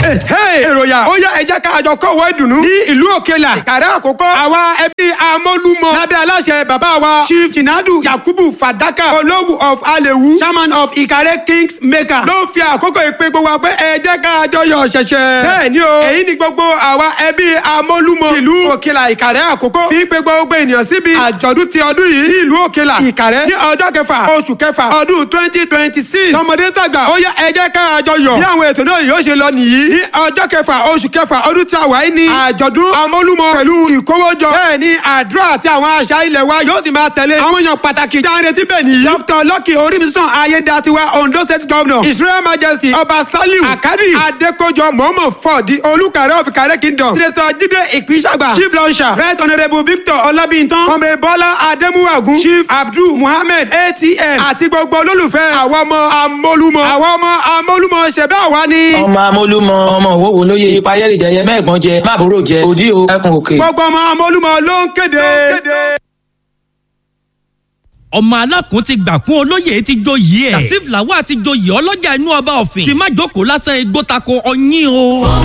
èròyà ó yá ẹjẹ́ ká àjọ kọ̀wé ìdùnnú ní ìlú òkèlà ìkàrẹ́ àkókò àwa ẹbí amólúmọ lábẹ́ aláṣẹ bàbá wa chief jinadu yakubu fadaka olówù of alewu chairman of ìkàrẹ́ kings maker ló fi àkókò ìpè gbogbo wa pé ẹjẹ́ ká àjọ yọ ṣẹ̀ṣẹ̀. bẹ́ẹ̀ ni o èyí ni gbogbo àwa ẹbí amólúmọ ìlú òkèlà ìkàrẹ́ àkókò fi pé gbogbo ènìyàn síbi àjọ̀dún ti ọdún yìí ní ìlú òkèlà ìkàrẹ́ ní ọjọ́ kẹfà oṣù kẹfà ọdún twenty twenty six tọmọdé tàgbà ó yá ẹjẹ́ ká àjọ yọ bí àwọn ètò náà yóò ṣe lọ nìyí ní ọjọ́ kẹfà oṣù kẹfà ọdún tí a wà yìí ní àjọ̀dún amólúmọ pẹ̀lú ìkówójọ bẹ́ẹ̀ ni àdúrà àti àwọn àṣà ilẹ̀ wa yóò sì máa tẹ̀lé àwọn èèyàn pàtàkì jáde tí bẹ́ẹ̀ nìyí. dr lucky orímísàn ayédatiwa ondo state governor his royal majesty ọba saliu akadi adekojo mohammed ford di olùkàrẹ́ of ìkàrẹ́ kingdom senator jide ìpínsàgbà chief launcher right honourable victor ọlábìntàn kọ́mẹ bọ́lá adémúwàgún chief abdul muhammed atm àti gbogbo olólùfẹ́ àwọn ọmọ amólúmọ àwọn ọmọ amólúmọ ṣẹ̀bẹ́ àwa ni. ọmọ amólúmọ ọmọ òwòwò lóye ipa yẹ́rì jẹyẹ mẹ́ẹ̀gbọ́n jẹ máàbúrò jẹ òdí o ẹkùn òkè. gbogbo ọmọ amólúmọ ló ń kéde. ọmọ alákùn ti gbà kún olóyè ti joyè ẹ latif lawal ti joyè ọlọ́jà inú ọba ọ̀fìn ti má jókòó lásán igbó tako ọyìn o.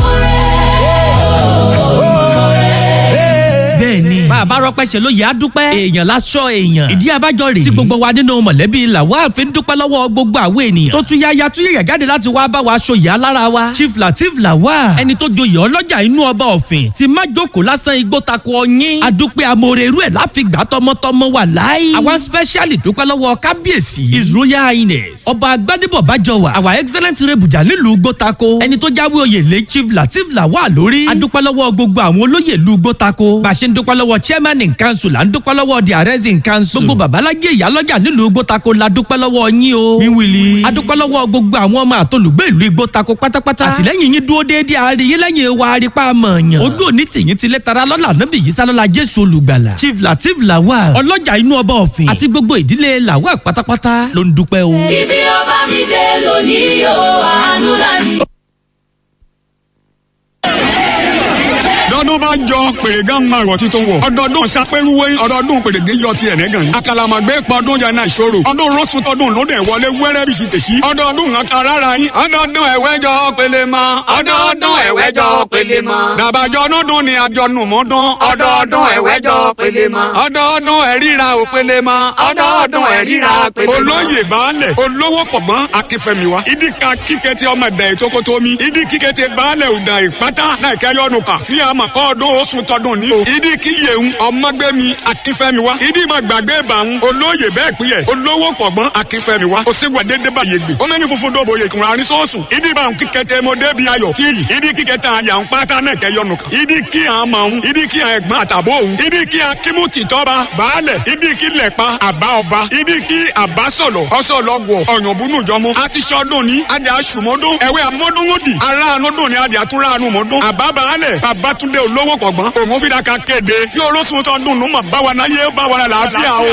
bẹ́ẹ̀ni bàbá rọpẹ́ ṣe ló yẹ á dúpẹ́ èèyàn lásọ èèyàn ìdí abájọ rèé tí gbogbo wa nínú mọ̀lẹ́bí lawal fi ń dúpẹ́ lọ́wọ́ gbogbo àwọn ènìyàn tó tún yáya tún yẹ̀yẹ̀ jáde láti wá bá wa aṣọ ìyá lára wa chief latif lawal ẹni tó joyè ọlọ́jà inú ọba ọ̀fìn ti má jókòó lásán igbó tako ọyìn adúpẹ́ amóore irú ẹ̀ láfigbà tọmọtọmọ wà láì àwọn specially dúpẹ́ lọ́wọ́ kábíyèsí his royal highness ọba agbádébọ̀ bájọwà our excellent rebujà nílùú gbótako ẹni tó jáwé oyè lé chief latif lawal lórí adúpẹ́ lọ́wọ́ gbogbo àwọn olóyè ìlú gbótako bá a ṣe ń dúpẹ́ lọ́wọ́ chairman in council là ń dúpẹ́ lọ́wọ́ the arrest in council gbogbo babalájẹ ìyálọ́jà nílùú gbótako la dúpẹ́ lọ́wọ́ yín o wíwìlì adúpẹ́ lọ́wọ́ gbogbo àwọn ọmọ àtolùgbé ìlú gbótako pátápátá àtìlẹ́yìn yín dúró déédéé àárín lẹ́yìn wa arípa mọ̀ọ̀yàn ojú òní tìyín ti lẹ́tara lọ́la nábì yìí sálọ́la jésù olùgbàlà chief latif lawal ọlọ́jà inú ọba ọ̀fìn àti gbogbo ìdílé lawal pátápátá ló ń dúpẹ́ o. ibi ọba mi dé lónìí o àánú lánìí. lọ́dún bá jọ pèrègán máa rọ̀ títún wọ̀. ọdọọdún sapẹ́rúwé ọdọọdún pèrègé yọ ti ẹ̀rẹ́ gan. àkàlàmàgbé pọdún jẹ́ náà ìṣòro. ọdún rọ́ṣun tọdún lóde wọlé wẹ́rẹ́ bí sì tèṣí. ọdọọdún nǹkan rárá yín. ọdọọdún ẹ̀wẹ́jọ pélé mọ́. ọdọọdún ẹ̀wẹ́jọ pélé mọ́. dàbàjọ ọdún ni àjọnù mọ́dún. ọdọọdún ẹ̀wẹ́jọ pélé mọ́. ọdọọdún ẹ̀ríra ò pélé mọ́. ọdọọdún ẹ̀ríra pélé mọ́. olóyè baálẹ̀ olówó pọ̀gbọ́n akínfẹ́miwa. ìdí kan kíkẹ́tì ọmọ ẹ̀dá ètòkótó mi. ìdí kíkẹ́tì baálẹ̀ ọ̀dà ìpátá náà kẹ́yọ́nù kan. fi àmọ̀ kọ́ ọdún oṣù tọdún ní o. ìdí kí yéhun ọmọgbẹ́mi akínfẹ́mi wa. ìdí ma gbàgbé bàrún olóyè bẹ́ẹ̀ pín yẹ. olówó pọ̀gbọ́n akínfẹ́mi wa. òsì wà dédé bá yé gbé. ó mẹ́ni funfun dòbò yè kùnrin àrí sọ́ọ̀sùn. ìdí bá ń kíkẹ́tẹ́ mo débi ayọ̀ tí yìí. ìdí kíkẹ́tẹ́ àyà ń pátá náà kẹ́ yọnu kan. ìdí kí à ń mọ̀ ń. ìdí kí à ẹ̀gbọ́n àtàbó òun. ìdí kí à kímú tìtọ́ba baálẹ̀. ìdí kí lẹ̀pa àbá ọba. ìdí kí àbá sọ̀lọ̀ ọ̀sọ̀lọ́gbọ̀ ọ̀yànbùnú jọmọ. a ti sọdún ní adé aṣùmọ́dún. ẹ̀wẹ́ amọ́dúnwódì. aráàánú dùn ní adé àtúráàánú mọ́dún. àbá baálẹ̀ babatunde olówó pọ̀gbọ́n òun fi daka kéde tí olóṣùn tó dùn nù mọ̀ báwa náà yé báwa náà làásìá o.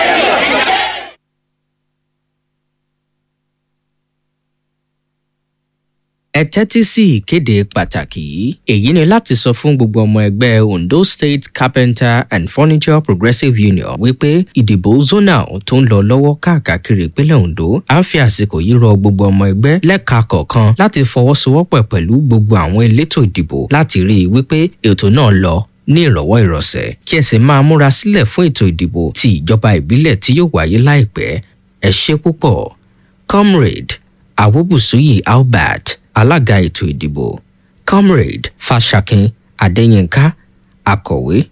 ẹ tẹ́tí sí ìkéde pàtàkì yìí èyí ni láti sọ fún gbogbo ọmọ ẹgbẹ́ ondo state carpenter and furniture progressive union wípé ìdìbò zonal tó ń lọ lọ́wọ́ káàkiri ìpínlẹ̀ ondo à ń fi àsìkò yìí rọ gbogbo ọmọ ẹgbẹ́ lẹ́ka kọ̀ọ̀kan láti fọwọ́sowọ́pọ̀ pẹ̀lú gbogbo àwọn elétò ìdìbò láti rí i wípé ètò náà lọ ní ìrọ̀wọ́ ìrọ̀sẹ̀ kí ẹ sì máa múra sílẹ̀ fún ètò ìdìbò ti ìjọba ìbílẹ̀ tí yóò wáyé láìpẹ́ ẹ ṣe púpọ̀ comrade awobusuyi albert alága ètò ìdìbò comrade fashakin adéyínká akọ̀wé